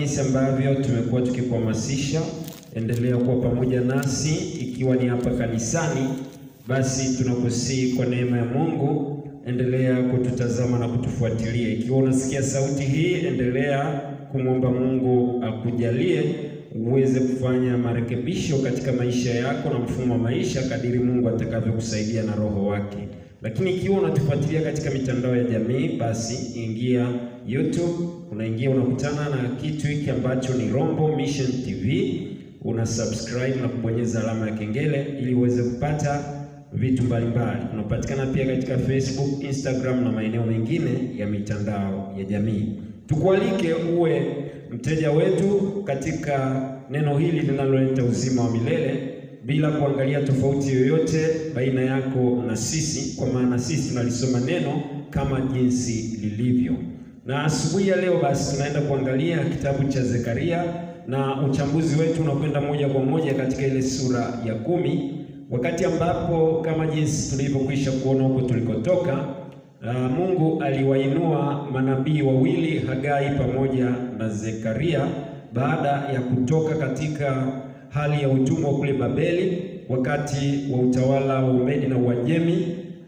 jinsi ambavyo tumekuwa tukikuhamasisha, endelea kuwa pamoja nasi, ikiwa ni hapa kanisani, basi tunakusihi kwa neema ya Mungu, endelea kututazama na kutufuatilia. Ikiwa unasikia sauti hii, endelea kumwomba Mungu akujalie uweze kufanya marekebisho katika maisha yako na mfumo wa maisha kadiri Mungu atakavyokusaidia na Roho wake. Lakini ikiwa unatufuatilia katika mitandao ya jamii, basi ingia YouTube, unaingia unakutana na kitu hiki ambacho ni Rombo Mission TV, una subscribe na kubonyeza alama ya kengele ili uweze kupata vitu mbalimbali. Unapatikana pia katika Facebook, Instagram na maeneo mengine ya mitandao ya jamii. Tukualike uwe mteja wetu katika neno hili linaloleta uzima wa milele bila kuangalia tofauti yoyote baina yako na sisi, kwa maana sisi tunalisoma neno kama jinsi lilivyo. Na asubuhi ya leo basi tunaenda kuangalia kitabu cha Zekaria na uchambuzi wetu unakwenda moja kwa moja katika ile sura ya kumi, wakati ambapo kama jinsi tulivyokwisha kuona huko tulikotoka Uh, Mungu aliwainua manabii wawili Hagai pamoja na Zekaria baada ya kutoka katika hali ya utumwa kule Babeli wakati wa utawala wa Umedi na Uajemi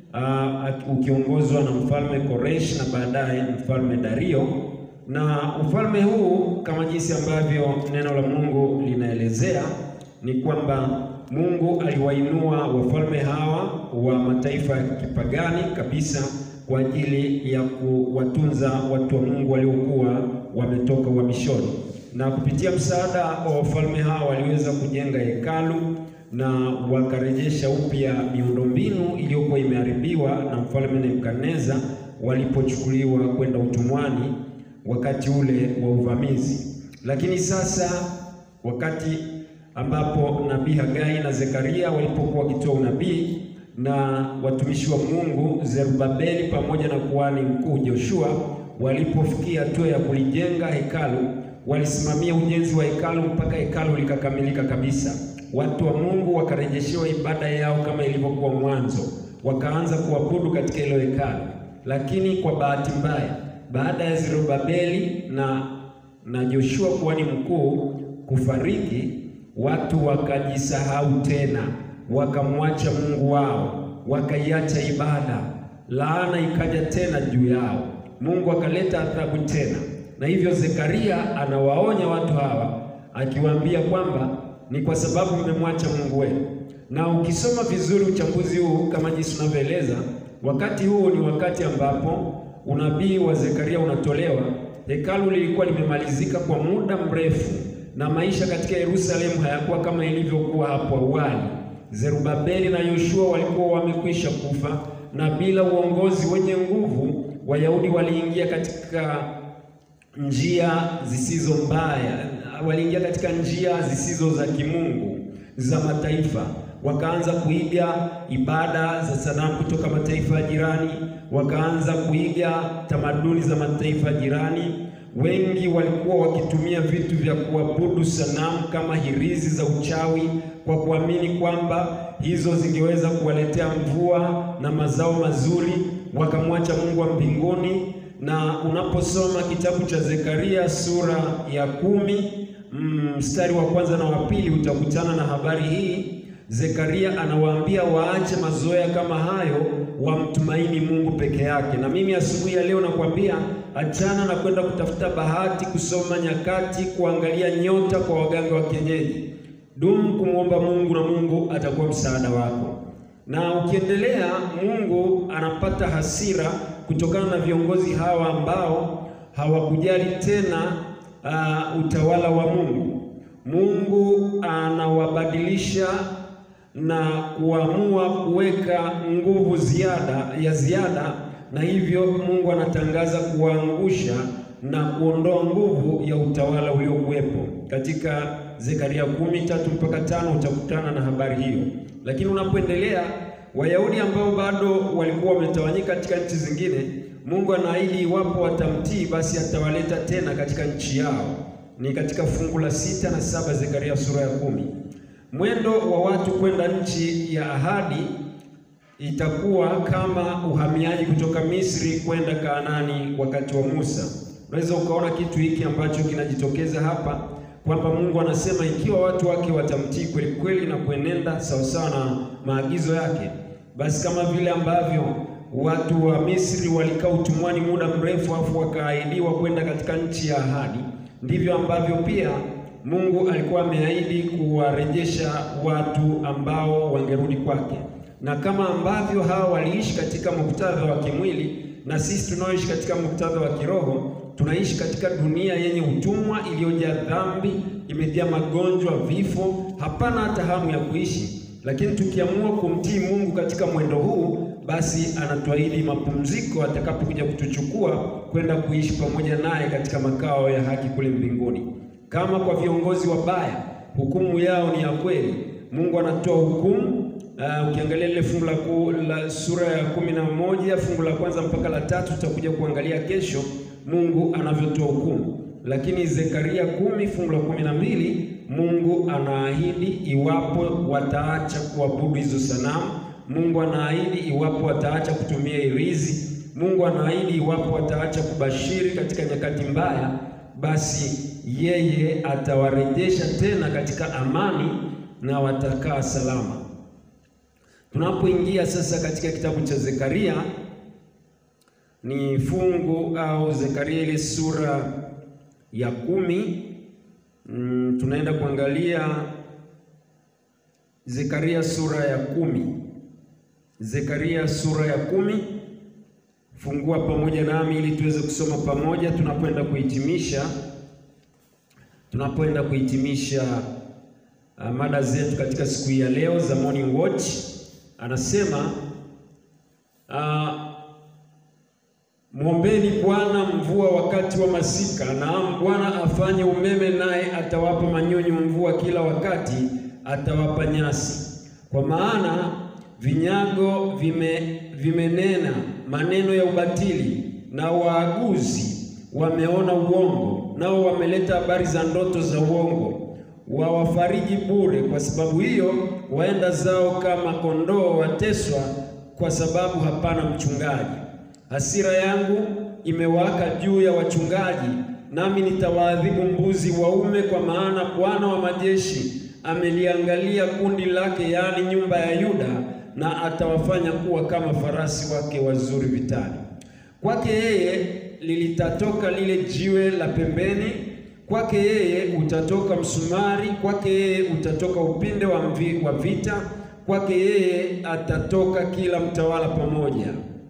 uh, ukiongozwa na mfalme Koresh na baadaye mfalme Dario. Na ufalme huu kama jinsi ambavyo neno la Mungu linaelezea ni kwamba Mungu aliwainua wafalme hawa wa mataifa ya kipagani kabisa kwa ajili ya kuwatunza watu wa Mungu waliokuwa wametoka uhamishoni, na kupitia msaada wa wafalme hawa waliweza kujenga hekalu na wakarejesha upya miundombinu iliyokuwa imeharibiwa na mfalme Nebukadneza walipochukuliwa kwenda utumwani wakati ule wa uvamizi. Lakini sasa wakati ambapo nabii Hagai na Zekaria walipokuwa wakitoa unabii na watumishi wa Mungu Zerubabeli pamoja na kuhani mkuu Joshua walipofikia hatua ya kulijenga hekalu, walisimamia ujenzi wa hekalu mpaka hekalu likakamilika kabisa. Watu wa Mungu wakarejeshewa ibada yao kama ilivyokuwa mwanzo, wakaanza kuabudu katika hilo hekalu. Lakini kwa bahati mbaya, baada ya Zerubabeli na na Joshua kuhani mkuu kufariki, watu wakajisahau tena wakamwacha Mungu wao, wakaiacha ibada. Laana ikaja tena juu yao, Mungu akaleta adhabu tena. Na hivyo Zekaria anawaonya watu hawa akiwaambia kwamba ni kwa sababu mmemwacha Mungu wenu. Na ukisoma vizuri uchambuzi huu kama jinsi unavyoeleza, wakati huu ni wakati ambapo unabii wa Zekaria unatolewa. Hekalu lilikuwa limemalizika kwa muda mrefu, na maisha katika Yerusalemu hayakuwa kama ilivyokuwa hapo awali. Zerubabeli na Yoshua walikuwa wamekwisha kufa, na bila uongozi wenye nguvu, Wayahudi waliingia katika njia zisizo mbaya, waliingia katika njia zisizo za kimungu za mataifa, wakaanza kuiga ibada za sanamu kutoka mataifa ya jirani, wakaanza kuiga tamaduni za mataifa ya jirani. Wengi walikuwa wakitumia vitu vya kuabudu sanamu kama hirizi za uchawi kwa kuamini kwamba hizo zingeweza kuwaletea mvua na mazao mazuri, wakamwacha Mungu wa mbinguni. Na unaposoma kitabu cha Zekaria sura ya kumi mstari wa kwanza na wa pili utakutana na habari hii. Zekaria anawaambia waache mazoea kama hayo, wamtumaini Mungu peke yake. Na mimi asubuhi ya leo nakwambia achana na kwenda kutafuta bahati, kusoma nyakati, kuangalia nyota kwa waganga wa kienyeji. Dumu kumwomba Mungu na Mungu atakuwa msaada wako. Na ukiendelea, Mungu anapata hasira kutokana na viongozi hawa ambao hawakujali tena uh, utawala wa Mungu. Mungu anawabadilisha na kuamua kuweka nguvu ziada ya ziada, na hivyo Mungu anatangaza kuwaangusha na kuondoa nguvu ya utawala uliokuwepo. Katika Zekaria kumi tatu mpaka tano utakutana na habari hiyo. Lakini unapoendelea, Wayahudi ambao bado walikuwa wametawanyika katika nchi zingine, Mungu anaahidi iwapo watamtii, basi atawaleta tena katika nchi yao. Ni katika fungu la sita na saba Zekaria sura ya kumi. Mwendo wa watu kwenda nchi ya ahadi itakuwa kama uhamiaji kutoka Misri kwenda Kaanani wakati wa Musa. Unaweza ukaona kitu hiki ambacho kinajitokeza hapa kwamba Mungu anasema ikiwa watu wake watamtii kweli kweli na kuenenda sawasawa na maagizo yake, basi kama vile ambavyo watu wa Misri walikaa utumwani muda mrefu afu wakaahidiwa kwenda katika nchi ya ahadi, ndivyo ambavyo pia Mungu alikuwa ameahidi kuwarejesha watu ambao wangerudi kwake, na kama ambavyo hawa waliishi katika muktadha wa kimwili, na sisi tunaoishi katika muktadha wa kiroho tunaishi katika dunia yenye utumwa iliyojaa dhambi, imejaa magonjwa, vifo, hapana hata hamu ya kuishi. Lakini tukiamua kumtii Mungu katika mwendo huu, basi anatuahidi mapumziko atakapokuja kutuchukua kwenda kuishi pamoja naye katika makao ya haki kule mbinguni. Kama kwa viongozi wabaya, hukumu yao ni ya kweli, Mungu anatoa hukumu. Uh, ukiangalia lile fungu la, la sura ya kumi na moja fungu la kwanza mpaka la tatu tutakuja kuangalia kesho Mungu anavyotoa hukumu. Lakini Zekaria kumi fungu la kumi na mbili Mungu anaahidi iwapo wataacha kuabudu hizo sanamu. Mungu anaahidi iwapo wataacha kutumia irizi. Mungu anaahidi iwapo wataacha kubashiri katika nyakati mbaya, basi yeye atawarejesha tena katika amani na watakaa salama. Tunapoingia sasa katika kitabu cha Zekaria ni fungu au Zekaria ile sura ya kumi. Mm, tunaenda kuangalia Zekaria sura ya kumi. Zekaria sura ya kumi, fungua pamoja nami ili tuweze kusoma pamoja tunapoenda kuhitimisha tunapoenda kuhitimisha uh, mada zetu katika siku hii ya leo za Morning Watch. Anasema uh, Mwombeni Bwana mvua wakati wa masika, naam Bwana afanye umeme, naye atawapa manyunyu mvua kila wakati, atawapa nyasi. Kwa maana vinyago vime vimenena maneno ya ubatili, na waaguzi wameona uongo, nao wameleta habari za ndoto za uongo, wawafariji bure. Kwa sababu hiyo waenda zao kama kondoo wateswa, kwa sababu hapana mchungaji. Hasira yangu imewaka juu ya wachungaji, nami nitawaadhibu mbuzi waume, kwa maana Bwana wa majeshi ameliangalia kundi lake, yaani nyumba ya Yuda, na atawafanya kuwa kama farasi wake wazuri vitani. Kwake yeye lilitatoka lile jiwe la pembeni, kwake yeye utatoka msumari, kwake yeye utatoka upinde wa, mvi, wa vita, kwake yeye atatoka kila mtawala pamoja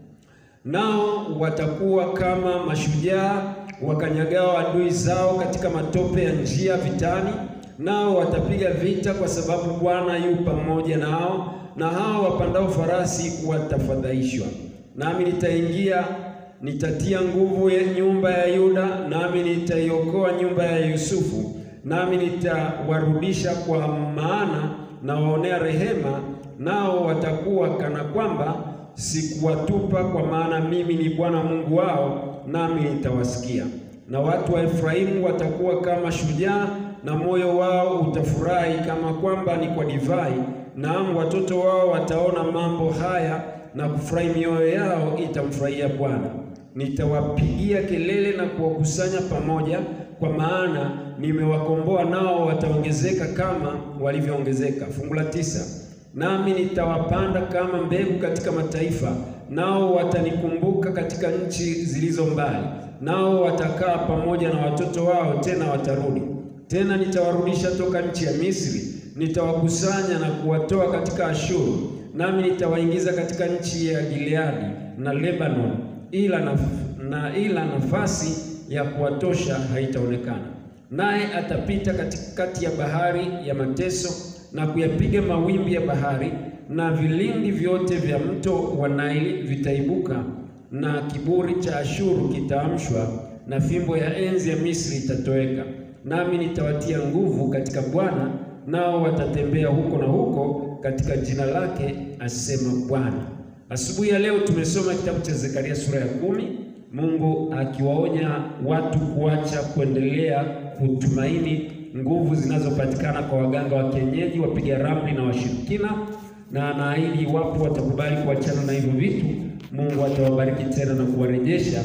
nao watakuwa kama mashujaa wakanyagao adui zao katika matope ya njia vitani, nao watapiga vita, kwa sababu Bwana yu pamoja nao, na hao wapandao farasi watafadhaishwa. Nami nitaingia, nitatia nguvu ya nyumba ya Yuda, nami nitaiokoa nyumba ya Yusufu, nami nitawarudisha, kwa maana nawaonea rehema, nao watakuwa kana kwamba sikuwatupa kwa maana mimi ni Bwana Mungu wao, nami nitawasikia. Na watu wa Efraimu watakuwa kama shujaa, na moyo wao utafurahi kama kwamba ni kwa divai. Naam, watoto wao wataona mambo haya na kufurahi, mioyo yao itamfurahia Bwana. Nitawapigia kelele na kuwakusanya pamoja, kwa maana nimewakomboa, nao wataongezeka kama walivyoongezeka. Fungu la tisa. Nami nitawapanda kama mbegu katika mataifa, nao watanikumbuka katika nchi zilizo mbali. Nao watakaa pamoja na watoto wao, tena watarudi tena. Nitawarudisha toka nchi ya Misri, nitawakusanya na kuwatoa katika Ashuru, nami nitawaingiza katika nchi ya Gileadi na Lebanon, ila na, na ila nafasi ya kuwatosha haitaonekana. Naye atapita katikati ya bahari ya mateso na kuyapiga mawimbi ya bahari, na vilindi vyote vya mto wa Naili vitaibuka, na kiburi cha Ashuru kitaamshwa, na fimbo ya enzi ya Misri itatoweka. Nami nitawatia nguvu katika Bwana, nao watatembea huko na huko katika jina lake, asema Bwana. Asubuhi ya leo tumesoma kitabu cha Zekaria sura ya kumi, Mungu akiwaonya watu kuacha kuendelea kutumaini nguvu zinazopatikana kwa waganga wa kienyeji, wapiga ramli na washirikina, na anaahidi iwapo watakubali kuachana na hivyo vitu, Mungu atawabariki tena na kuwarejesha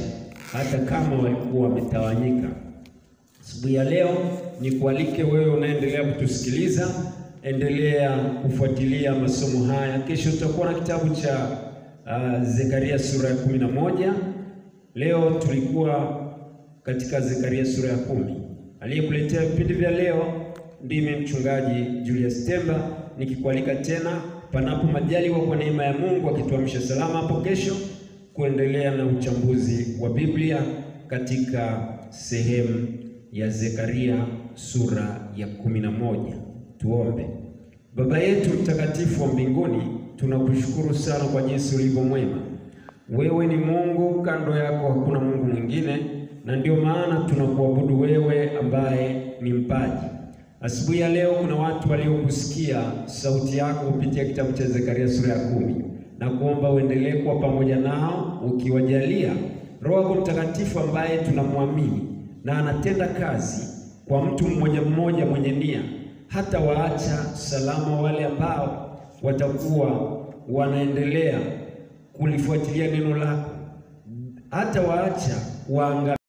hata kama walikuwa wametawanyika. Asubuhi ya leo ni kualike wewe unaendelea kutusikiliza, endelea kufuatilia masomo haya. Kesho tutakuwa na kitabu cha uh, Zekaria sura ya kumi na moja. Leo tulikuwa katika Zekaria sura ya kumi. Aliyekuletea vipindi vya leo ndimi mchungaji Julius Temba, nikikualika tena panapo majaliwa, kwa neema ya Mungu akituamsha salama hapo kesho, kuendelea na uchambuzi wa Biblia katika sehemu ya Zekaria sura ya kumi na moja. Tuombe. Baba yetu mtakatifu wa mbinguni, tunakushukuru sana kwa jinsi ulivyo mwema. Wewe ni Mungu, kando yako hakuna Mungu mwingine, na ndio maana tunakuabudu wewe ambaye ni mpaji. Asubuhi ya leo kuna watu waliokusikia sauti yako kupitia kitabu cha Zekaria sura ya kumi, na kuomba uendelee kuwa pamoja nao ukiwajalia Roho yako Mtakatifu ambaye tunamwamini na anatenda kazi kwa mtu mmoja mmoja mwenye nia, hata waacha salama wale ambao watakuwa wanaendelea kulifuatilia neno lako, hata waacha waanga